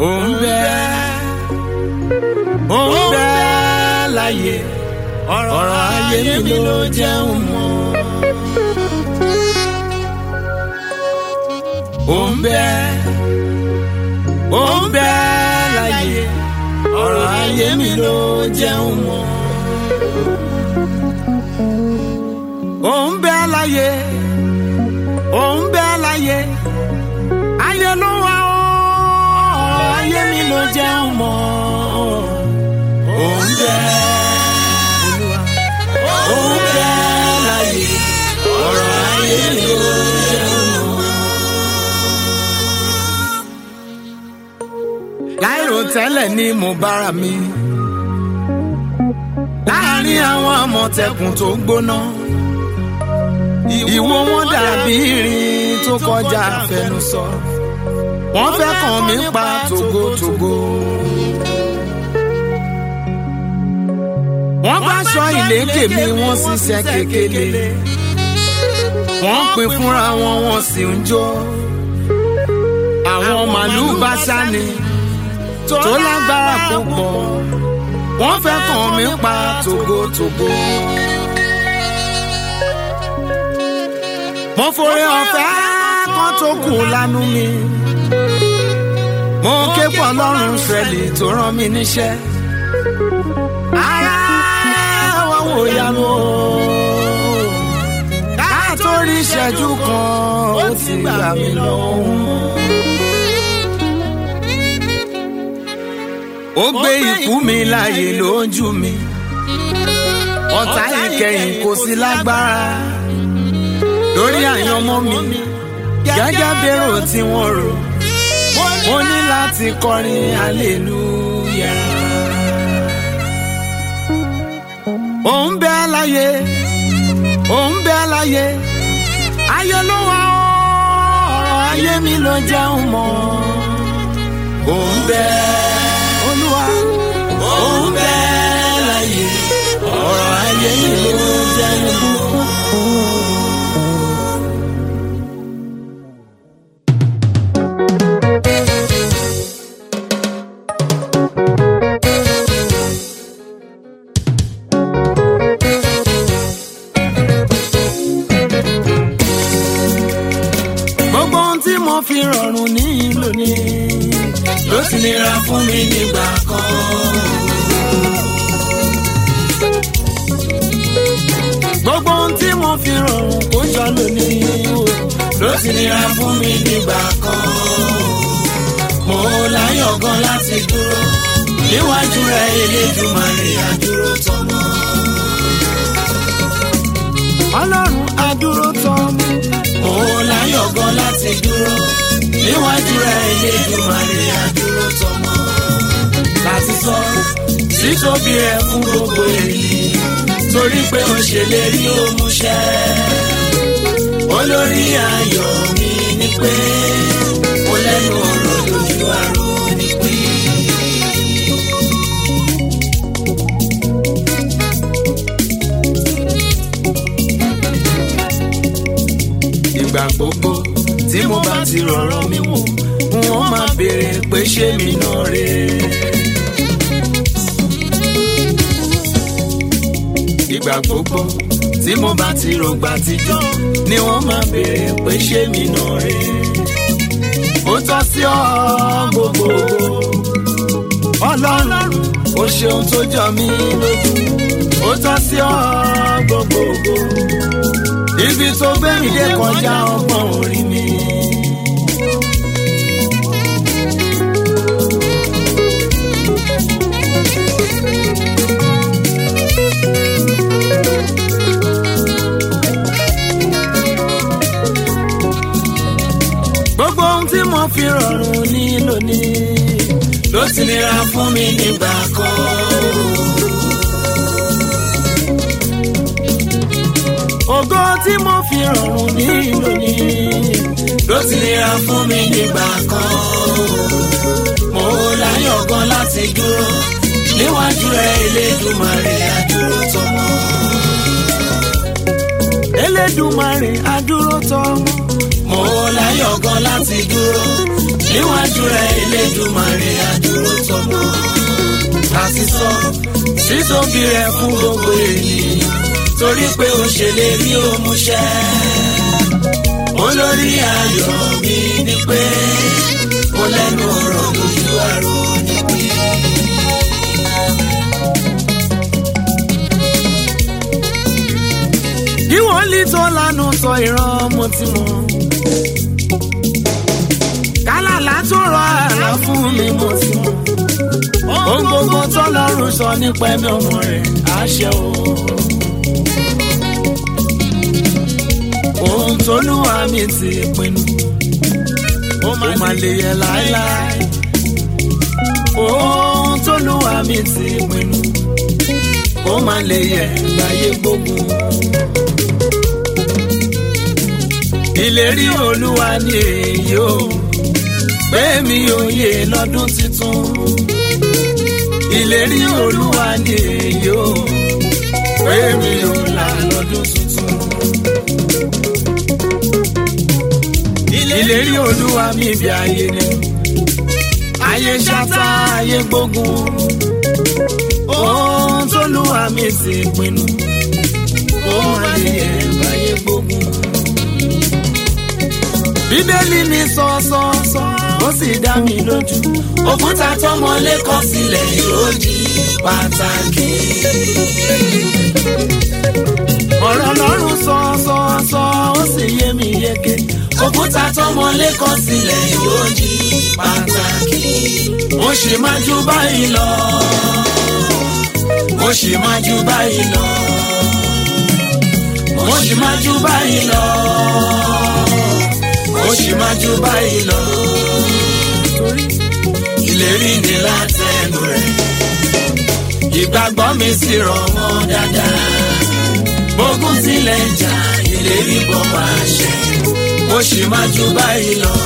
ó ń bẹ ó ń bẹ láyé ọ̀rọ̀ ayé mi ló jẹun mọ́. ó ń bẹ ó ń bẹ láyé ọ̀rọ̀ ayé mi ló jẹun mọ́. ó ń bẹ láyé ó ń bẹ láyé ayé ló wà ó ọ̀rọ̀ ayé mi ló jẹun mọ́. ó ń bẹ ó ń bẹ láyé ọ̀rọ̀ ayé mi ló jẹun mọ́. láìrò tẹ́lẹ̀ ni mo bára mi láàrin àwọn àmọ̀tẹ́kùn tó gbóná ìwo wọn dàbí irin tó kọjá àfẹnusọ wọ́n fẹ́ kàn mí pa tògótògó. wọ́n bá aṣọ ìlékè mi wọ́n ṣiṣẹ́ kékeré wọ́n pè fúnra wọn wọ́n sì ń jó àwọn màlúù bá sáni tó lágbára púpọ̀ wọ́n fẹ́ kàn mí pa tògótògó. mo forí ọ̀fẹ́ kan tó kù lánú mi mo ké pọ̀ lọ́rùn sẹ́lì tó rán mi níṣẹ́ ara wọn wò yanu o ká tó rí ìṣẹ́jú kan ó ti gbà mí lọ́wọ́. ó gbé ikú mi láàyè lójú mi ọ̀tá ìkẹyìn kò sí lágbára lórí àyànmọ́ mi gẹ́gẹ́ bẹ́rò tí wọ́n rò mo ní láti kọrin hallelujah. ó ń bẹ láyé ó ń bẹ láyé ayé ló wà ọ̀rọ̀ ayé mi ló jẹun mọ́ ó ń bẹ olúwa ó ń bẹ láyé ọ̀rọ̀ ayé mi ló jẹun mọ́. gbogbo ohun tí mo fi rọrùn ní lónìí ló ti nira fún mi nígbà kan. gbogbo ohun tí mo fi rọrùn kó jọ lónìí o ló ti nira fún mi nígbà kan. mo láyọ̀ gan láti dúró níwájú rẹ̀ Elédùmarè àdúró tọmọ. ọlọ́run àdúró tọmọ mo láyọ̀ gan láti dúró níwájú rẹ̀ Elédùmarè àdúró tọmọ. láti sọ títóbi rẹ̀ fún gbogbo èyí torí pé ó ṣèlérí ó múṣẹ. olórí ayọ̀ mi ni pé mo lẹ́nu ọ̀rọ̀ lójú àrò ni pé. ìgbà gbogbo tí mo bá ti rọ̀rọ̀ mi wò wọ́n máa béèrè pé ṣé mi náà rè é. ìgbà gbogbo tí mo bá ti rògbà tijọ́ ni wọ́n máa béèrè pé ṣé mi náà rè é. ó tọ́ sí ọ gbogbo ọlọ́run ó ṣeun tó jọ mí lójú ó tọ́ sí ọ gbogbo ibi tó gbé mi dé kọjá ọgbọ́n orí mi. gbogbo ohun tí mo fi rọrùn ní lónìí ló ti nira fún mi nígbà kan. ògo tí mo fi rọrùn ní lónìí ló ti nira fún mi nígbà kan. mo láyọ̀ gan láti dúró níwájú rẹ̀ Elédùmarè àdúró tọmọ. Elédùmarè àdúró tọmọ. mo láyọ̀ gan láti dúró níwájú rẹ̀ Elédùmarè àdúró tọmọ àti sọ títóbi rẹ̀ fún gbogbo ènìyàn torí pé ó ṣèlérí ó múṣẹ olórí ayọ̀ mi ni pé mo lẹ́nu ọ̀rọ̀ lójú àrò níbí. kí wọ́n lè tó lánàá sọ ìran mo ti mọ̀ kálàlá tó rọ àlá fún mi mo ti mọ̀ ohun gbogbo tọ́lọ́run sọ nípa ẹ̀mí ọmọ rẹ̀ àṣẹ o. ohun tólúwa mi ti pinnu ó máa lè yẹ láéláé. ohun tólúwa mi ti pinnu ó máa lè yẹ láyé gbógun. ìlérí olúwa ni èyí o pé mi ò yè lọ́dún tuntun. ìlérí olúwa ni èyí o pé mi ò là lọ́dún tuntun. ìlérí olúwa mi bí ayé ni ayé ṣáta ayé gbógun ohun tólúwa mi ti pinnu ó máa lè yẹ báyé gbógun. bíbélì mi sọ sọ sọ ó sì dá mi lójú òkúta tọmọlé kọ sílẹ̀ yóò di pàtàkì. ọ̀rọ̀ lọ́rùn sọ sọ sọ ó sì yé mi yéké òkúta tọmọlé kọ sílẹ̀ yóò di pàtàkì. mo sì máa ju báyìí lọ mo sì máa ju báyìí lọ mo sì máa ju báyìí lọ mo sì máa ju báyìí lọ ìlérí ni látẹnu rẹ̀ ìgbàgbọ́ mi sì rọ̀ wọ́n dáadáa bógún tilẹ̀ ń jà ìlérí bọ̀ wá ṣẹ mo sì máa ju báyìí lọ.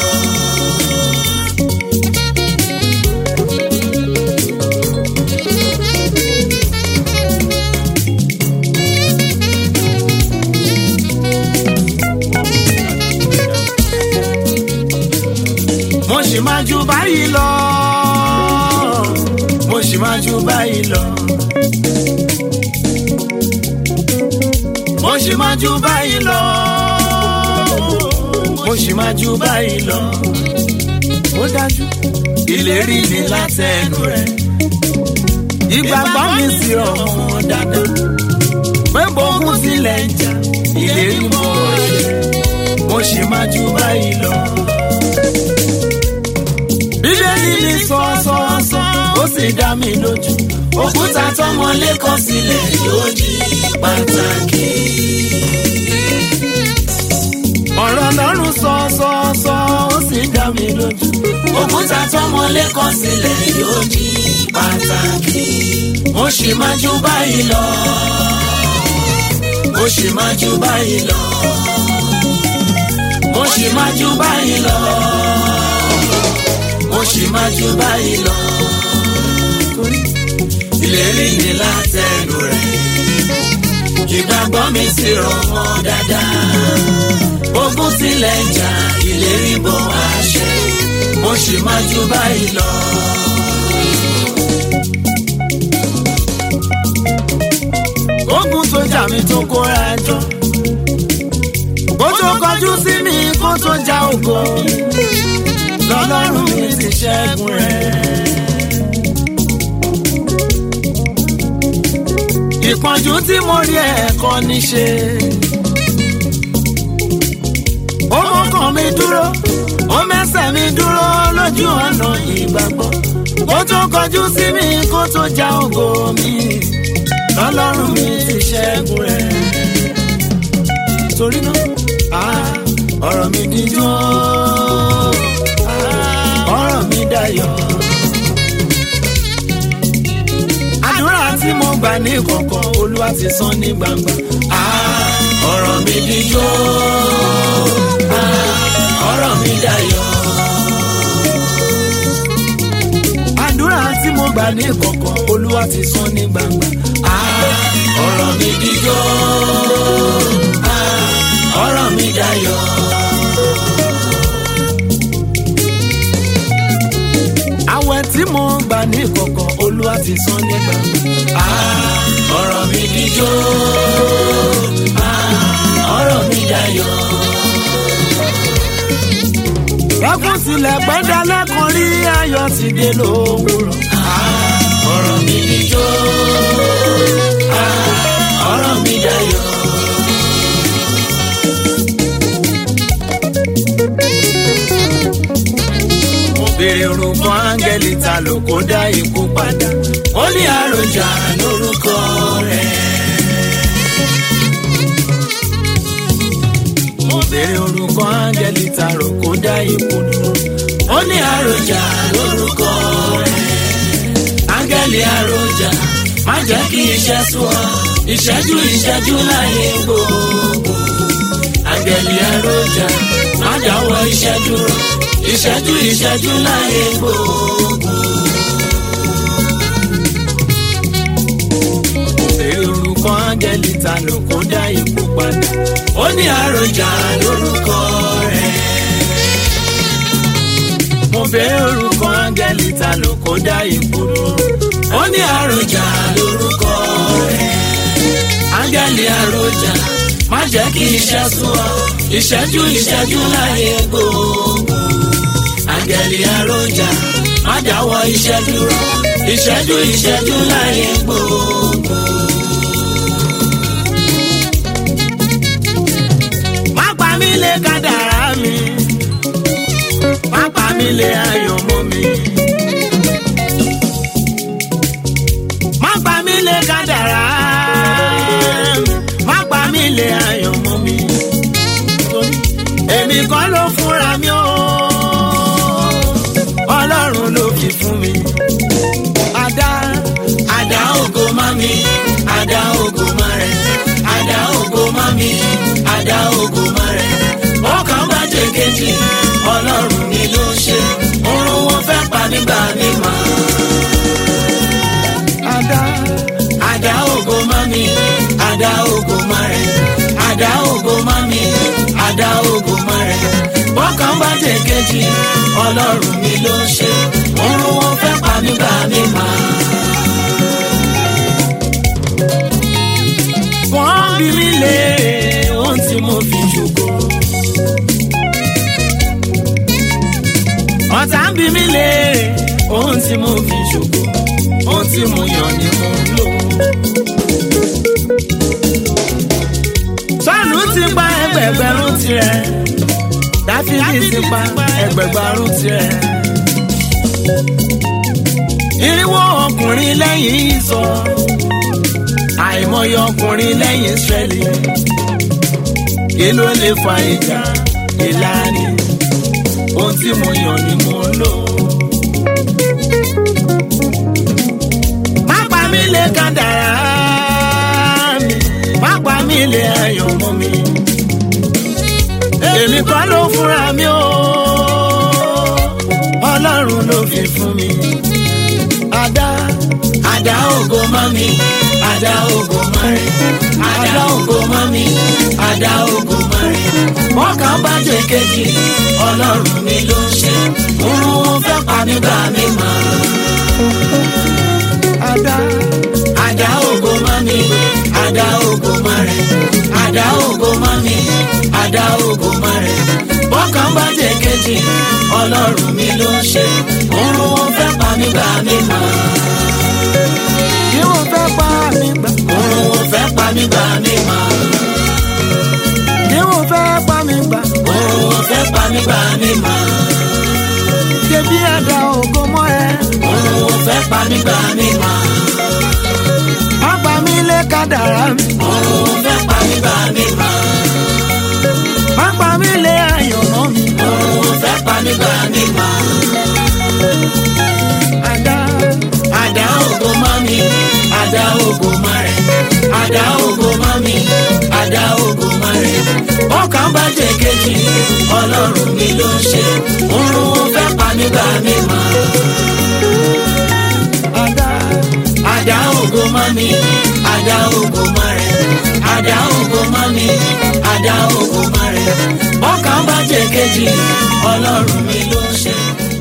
mo sì máa ju báyìí lọ mo sì máa ju báyìí lọ mo sì máa ju báyìí lọ mo sì máa ju báyìí lọ ó dájú ìlérí ni látẹnu rẹ̀ ìgbàgbọ́ mi sì rọ̀ wọ́n dáadáa pé bókun tilẹ̀ ń jà ìlérí mọ́ ọ̀ṣẹ́ mo sì máa ju báyìí lọ bíbélì mi sọ sọ sọ ó sì dá mi lójú òkúta tọmọlé kọ sílẹ̀ yóò di pàtàkì. ọ̀rọ̀ lọ́rùn sọ sọ sọ ó sì dá mi lójú òkúta tọmọlé kọ sílẹ̀ yóò di pàtàkì. mo sì máa ju báyìí lọ mo sì máa ju báyìí lọ mo sì máa ju báyìí lọ mo sì máa ju báyìí lọ. ìlérí ni látẹnu rẹ̀ ìgbàgbọ́ mi sì rọ̀ mọ́ dáadáa. ogun tilẹ̀ ń jà ìlérí bọ̀ wá ṣẹ mo sì máa ju báyìí lọ. ogun tó jà mí tó kóra jọ kó tó kọjú sí mi kó tó já ògo lọ́lọ́run mi ti ṣẹ́gun rẹ̀. ìpọ́njú tí mo rí ẹ̀kọ́ ní ṣe. ó mọ́kàn mi dúró ó mẹ́sẹ̀ mi dúró lójú ọ̀nà ìgbàgbọ́. kó tó kọjú sí mi kó tó já ògo mi lọ́lọ́run mi ti ṣẹ́gun rẹ̀. torí náà ọ̀rọ̀ mi díjọ́ ọ̀rọ̀ mi dayọ̀. àdúrà tí mo gbà ní kọ̀kọ̀ olúwa ti san ní gbangba. ọ̀rọ̀ mi díjọ́ ọ̀rọ̀ mi dayọ̀. àdúrà tí mo gbà ní kọ̀kọ̀ olúwa ti san ní gbangba. ọ̀rọ̀ mi díjọ́ ọ̀rọ̀ mi dayọ̀ tí mo gbà ní kọ̀kọ̀ olúwa ti san ní gbangba. ọ̀rọ̀ mi dijó ọ̀rọ̀ mi dayọ̀. ẹkún tilẹ̀ pẹ́ndà lẹ́kùn rí ayọ̀ ti dé lówùrọ̀. ọ̀rọ̀ mi dijó ọ̀rọ̀ mi dayọ̀. mo béèrè orúkọ áńgẹ́lì ta ló kó dá ikú padà. ó ní àròjà lórúkọ rẹ̀. mo béèrè orúkọ áńgẹ́lì ta ló kó dá ikú dúró. ó ní àròjà lórúkọ rẹ̀. áńgẹ́lì àròjà má jẹ́ kí iṣẹ́ sú ọ ìṣẹ́jú ìṣẹ́jú láyé gbogbo. áńgẹ́lì àròjà má dáwọ́ iṣẹ́ dúró ìṣẹ́jú ìṣẹ́jú láyé gbogbo. mo béèrè orúkọ áńgẹ́lì ta ló kó dá ikú padà. ó ní àròjà lórúkọ rẹ̀. mo béèrè orúkọ áńgẹ́lì ta ló kó dá ikú dúró. ó ní àròjà lórúkọ rẹ̀. áńgẹ́lì àròjà má jẹ́ kí iṣẹ́ sú ọ ìṣẹ́jú ìṣẹ́jú láyé gbogbo. áńgẹ́lì àròjà má dáwọ́ iṣẹ́ dúró ìṣẹ́jú ìṣẹ́jú láyé gbogbo. má pa mí lé kádàrá mi má pa mí lé ayọ̀ mọ́ mi. má pa mí lé kádàrá mi má pa mí lé ayọ̀ mọ́ mi. èmi kọ́ ló fúnra mi o ọlọ́run ló fi fún mi. àdá àdá ògo má mi àdá ògo má rẹ̀ àdá ògo má mi àdá ògo má rẹ̀ ọkàn bá jẹ kejì ọlọ́run mi ló ṣe oorun wọn fẹ́ pa nígbà mi mọ́ àdá àdá ògo má mi àdá ògo má rẹ̀ àdá ògo má mi àdá ògo má rẹ̀ ọkàn bá jẹ kejì ọlọ́run mi ló ṣe oorun wọn fẹ́ pa nígbà mi mọ́. wọ́n bí mi lé ohun tí mo fi ṣògo. ọ̀tá ń bí mi lé ohun tí mo fi ṣògo. ohun tí mo yàn ni mo ń lò. sọ́ọ̀nù ti pa ẹgbẹ̀gbẹ̀rún tirẹ̀. dáfídì ti pa ẹgbẹ̀gbẹ̀rún tirẹ̀. irinwó ọkùnrin lẹ́yìn ìsọ àìmọye ọkùnrin lẹ́yìn Ísírẹ́lì kí ló lè fa ìjà ìlànà ohun tí mo yàn ni mo ń lò. má pa mí lé kádàrá mi má pa mí lé ayọ̀ mọ́ mi. èmi kọ́ ló fúnra mi o ọlọ́run ló fi fún mi. àdá àdá ògo má mi àdá ògo má rẹ̀ àdá ògo má mi àdá ògo má rẹ̀ wọ́n kàn bá jẹ kejì ọlọ́run mi ló ń ṣe òun wọn fẹ́ pa mí gbà mí mọ́ àdá àdá ògo má mi àdá ògo má rẹ̀ àdá ògo má mi àdá ògo má rẹ̀ wọ́n kàn bá jẹ kejì ọlọ́run mi ló ń ṣe òun wọn fẹ́ pa mí gbà mí mọ́ kí wọ́n fẹ́ pa mí gbà. òun wọn fẹ́ pa mí gbà mí mọ́. kí wọ́n fẹ́ pa mí gbà. Òun fẹ́ pa mí gbà mí mọ́. ṣebí àdá ògo mọ́ ẹ. Òun fẹ́ pa mí gbà mí mọ́. má pa mí lé kádàrá mi. Òun fẹ́ pa mí gbà mí mọ́. má pa mí lé ayọ̀ mọ́ mi. Òun fẹ́ pa mí gbà mí mọ́. àdá Àdá ògo mọ́ mi, àdá ògo mọ́ rẹ̀. Àdá ògo mọ́ mi, àdá ògo mọ́ rẹ̀. Ọkàn bá jẹ kejì, ọlọ́run mi ló ń ṣe. Òun fẹ́ pa mí gbà mí mọ́. àdá Àdá ògo mọ́ mi, àdá ògo mọ́ rẹ̀. Àdá ògo mọ́ mi, àdá ògo mọ́ rẹ̀. Ọkàn bá jẹ kejì, ọlọ́run mi ló ń ṣe.